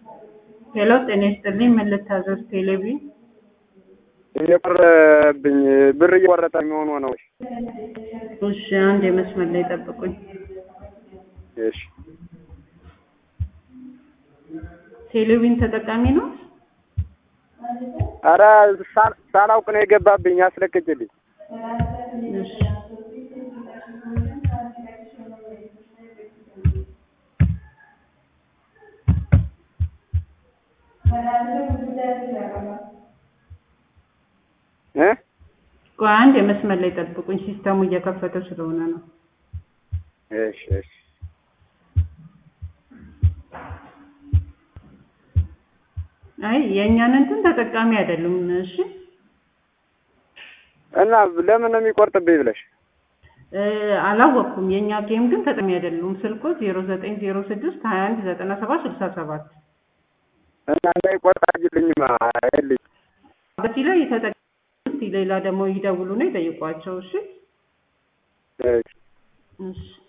ሄሎ ጤና ይስጥልኝ ምን ልታዘዝ ቴሌቪ እየቆረብኝ ብር እየቆረጠ የሚሆኑ ነው። እሺ አንድ የመስመር ላይ ጠብቁኝ እሺ ቴሌቪዥን ተጠቃሚ ነው ኧረ ሳ- ሳላውቅ ነው የገባብኝ። አስለቅቅልኝ። እሺ እ ቆይ አንድ የመስመር ላይ ጠብቁኝ ሲስተሙ እየከፈተ ስለሆነ ነው እሺ እሺ አይ የእኛን እንትን ተጠቃሚ አይደሉም እሺ እና ለምን ነው የሚቆርጥብኝ ብለሽ እ አላወቅኩም የእኛ ጌም ግን ተጠቃሚ አይደሉም ስልኮ ዜሮ ዘጠኝ ዜሮ ስድስት ሀያ አንድ ዘጠና ሰባት ስልሳ ሰባት እና እንዳይቆርጥ አድርጊልኝማ አይልኝ በዚህ ላይ ተጠቃሚ እስቲ ሌላ ደግሞ ይደውሉና ይጠይቋቸው እሺ እሺ እሺ